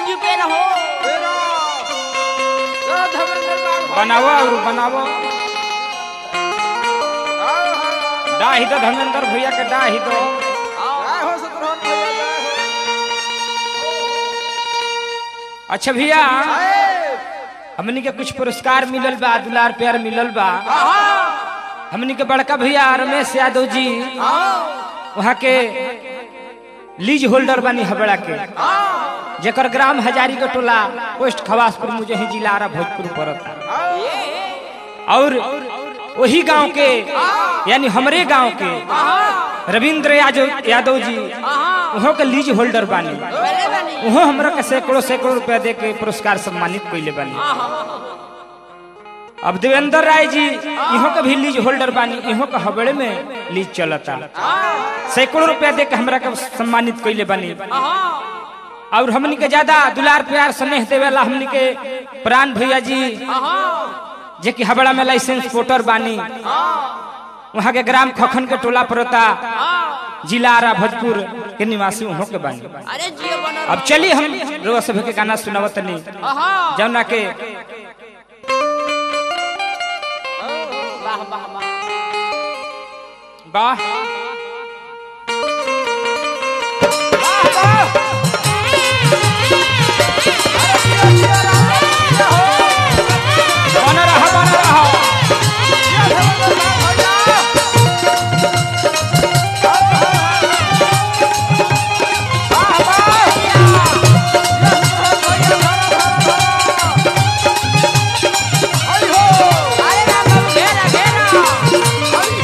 जी पेन हो बनावो और बनावो डाही दो धर्मेंद्र भैया के डाही दो अच्छा भैया हमनी के कुछ पुरस्कार मिलल बा दुलार प्यार मिलल बा हमनी के बड़का भैया रमेश यादव जी वहाँ के लीज होल्डर बनी हबड़ा के जेकर ग्राम हजारी के टोला पोस्ट खवासपुर मुझे ही जिला आरा भोजपुर पड़ता और वही गांव के यानी हमरे गांव के रविंद्र यादव यादव जी वहाँ के लीज होल्डर बानी पहले बनी वहाँ हमरा के सैकड़ों सैकड़ों रुपया दे के पुरस्कार सम्मानित कैले बानी अब देवेंद्र राय जी इहों के भी लीज होल्डर बानी इहों के हबड़े में लीज चलता सैकड़ों रुपया दे के हमरा के सम्मानित कैले बानी और हमनी के ज्यादा दुलार प्यार स्नेह देवेला हमनी के प्राण भैया जी जे कि हबड़ा में लाइसेंस वोटर बानी वहाँ के ग्राम खखन के टोला पड़ता जिला आरा भोजपुर के निवासी वहाँ के बानी अरे जियो बनो अब चलिए हम रोज सभा के गाना सुनावत नहीं जौना के वाह वाह वाह वाह बना रहा बना रहा अरे राम बाबू घेरा घेरा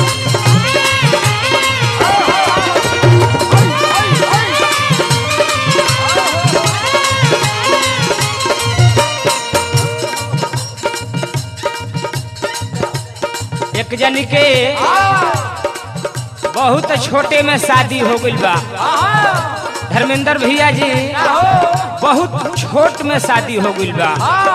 एक जनी के बहुत छोटे में शादी हो गई बा धर्मेंद्र भैया जी बहुत छोट में शादी हो गई बा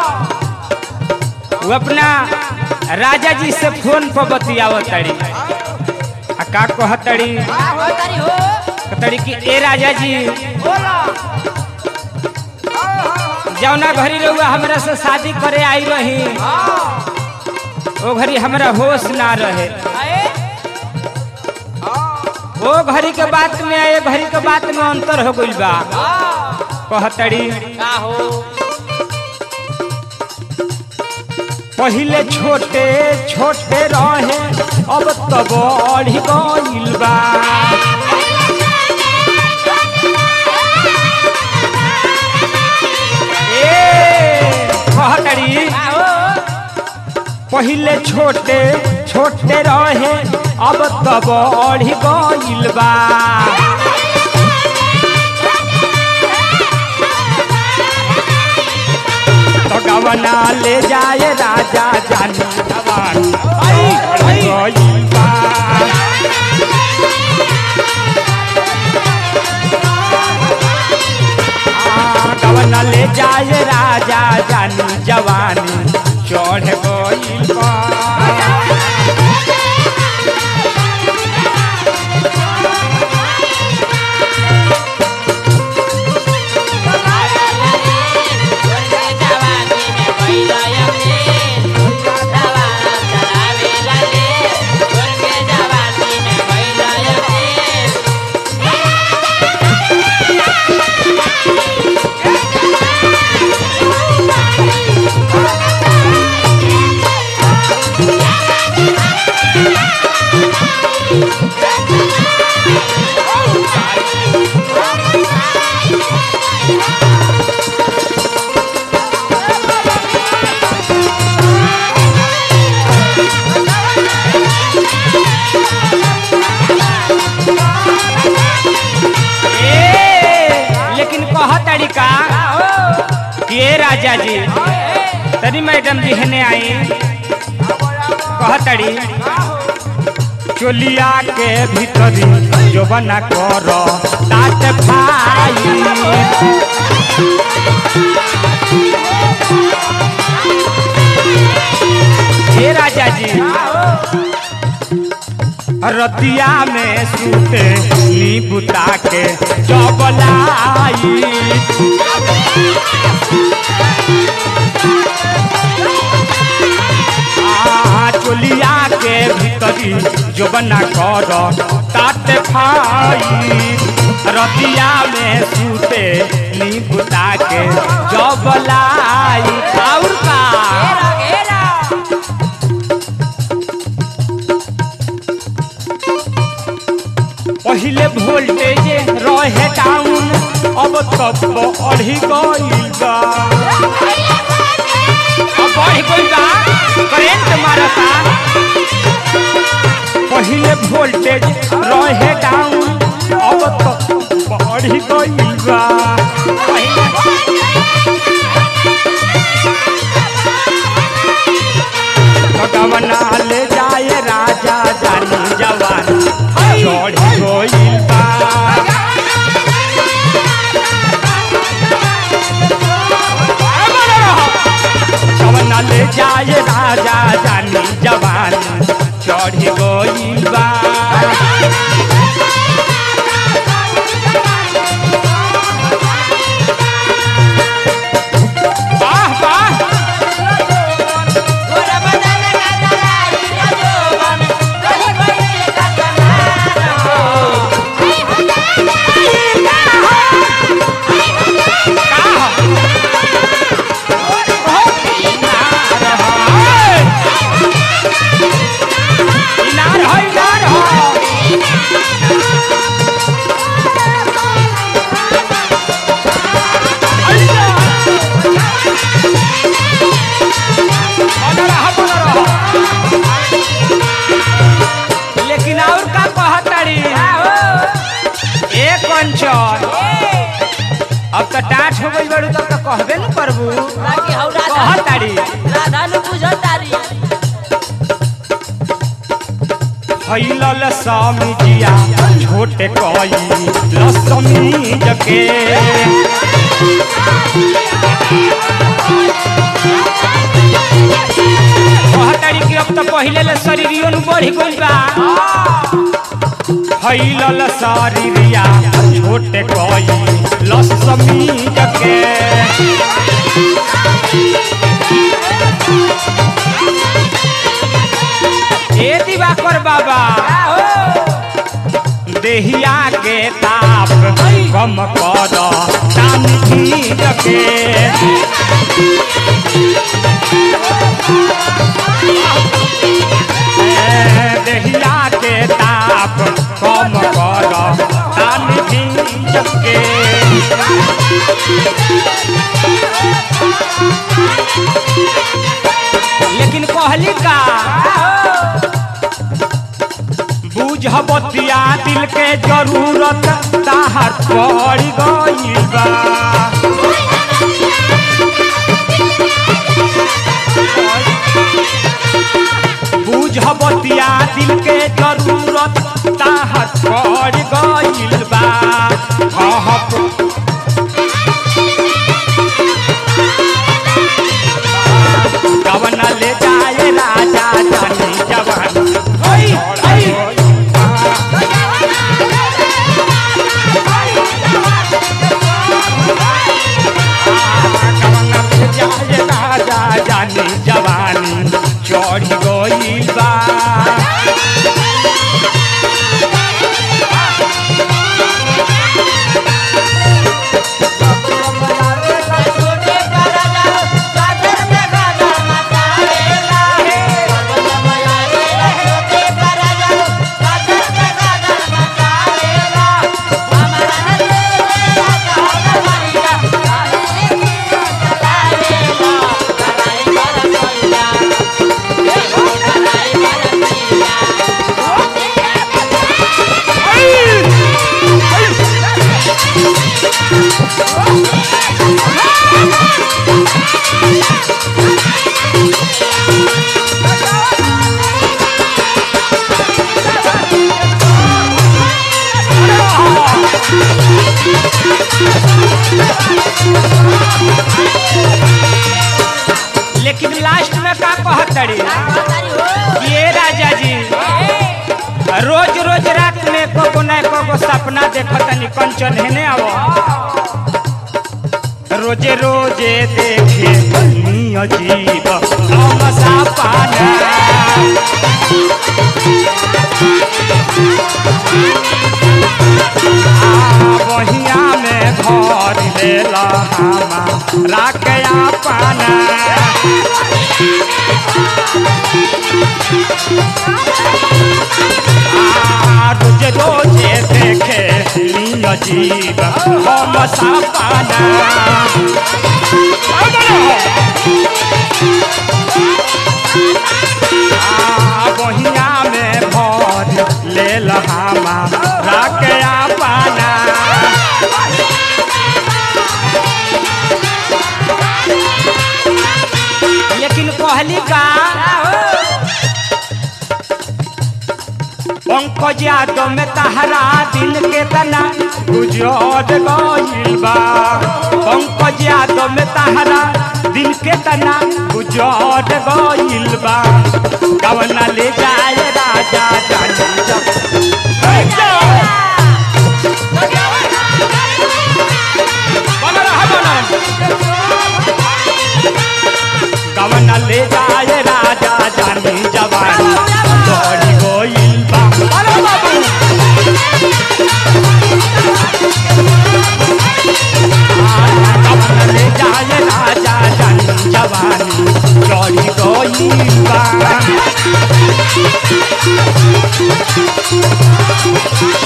वो अपना राजा जी से फोन पर बतियावत तड़ी आ का कहतड़ी का हो तारी हो कहतड़ी कि ए राजा जी बोलो जौना घरी रहुआ हमरा से शादी करे आई रही ओ घरी हमरा होश ना रहे अरे ओ घड़ी के बात में ए घड़ी के बात में अंतर हो गइल बा कहतड़ी का हो पहिले छोटे छोटे रहे अब तो बढ़ गइल बा ए कहतड़ी का हो पहिले छोटे छोटे रहे अब तो बढ़ गइल बा तो गवना ले जाए राजा जानी जवान गइल बा आ, गवना ले जाए राजा जानी जवानी चढ़ गइल बा ए, लेकिन कह तरीका कि ए राजा जी तरी मैडम जी हने आई कह तड़ी चोलिया के भीतरी जो बना कर तात भाई हे राजा जी रतिया में सूते नी बुता के जबलाई आ चोलिया के भीतरी जो बना कर ताते खाई रतिया में सूते नीबुता के जबलाई और का घेरा घेरा पहिले वोल्टेज रहे डाउन अब तब बढ़ी गईल बा अब बढ़ गईल बा करेंट मारता पहिले वोल्टेज रहे डाउन अब तब बढ़ी गईल बा भगवना ले जाए राजा जानी जवान चढ़ी गईल बा कवना ले जाए राजा जानी जवान चढ़ी गईल बा वाह वाह गोरा बदन का दलाई का जोबन कहीं कहीं का कनार हो लेकिन और का कहतड़ी एक कंचन अब तो टाट हो गई बड़ू तब तो कहबे न करबू बाकी हौ राधा कहतड़ी राधा नु बुझतारी फैलल समिजिया छोटे कई लसमी जके कहतड़ी कि अब तो पहिले ले शरीरियो नु बढ़ी गइल बा फैलल शरीरिया छोटे कई लसमी जके ए दिवाकर बाबा देहिया के ताप कम कर तानी रखे देहिया के ताप कम कर तानी रखे लेकिन कहली का बुझ बतिया दिल के जरूरत ताहर पड़ गइल बा बुझ बतिया दिल के जरूरत ताहर पड़ गइल बा हाँ कवन ले जाए राजा जानी जवान ओई, ओई। जाए राजा जानी जवानी चढ़ गइल बा छोटे का राजा सागर में गाना माता रेला छोटे का राजा सागर में गाना माता रेला हमारा नंदे राजा हमारा काहे की चला रेला कराई बरसैया ये हो कराई बरसैया लेकिन लास्ट में का कहतड़ी बतारी हो ये राजा जी रोज रोज रात में कोको न कोको सपना देखतनी कंचन हेने आवो रोज रोजे देखे अजीब तमसा पाना बहिया में घर लेला हमा राकया पाना आ, रोज रोजे देखे अजीब हम पाना बहिया में भर लेल हमा राकया पाना लेकिन कहली का पंकज यादव में तहरा दिल के तना गुजर गइल बा पंकज यादव में तहरा दिल के तना गुजर गइल बा कवना ले जाए राजा जानी जब बना रहा बना कवना ले जाए राजा जानी जवानी दौड़ी गोइल बा अरे बाबू कवना ले जाए राजा जानी जवानी दौड़ी गोइल बा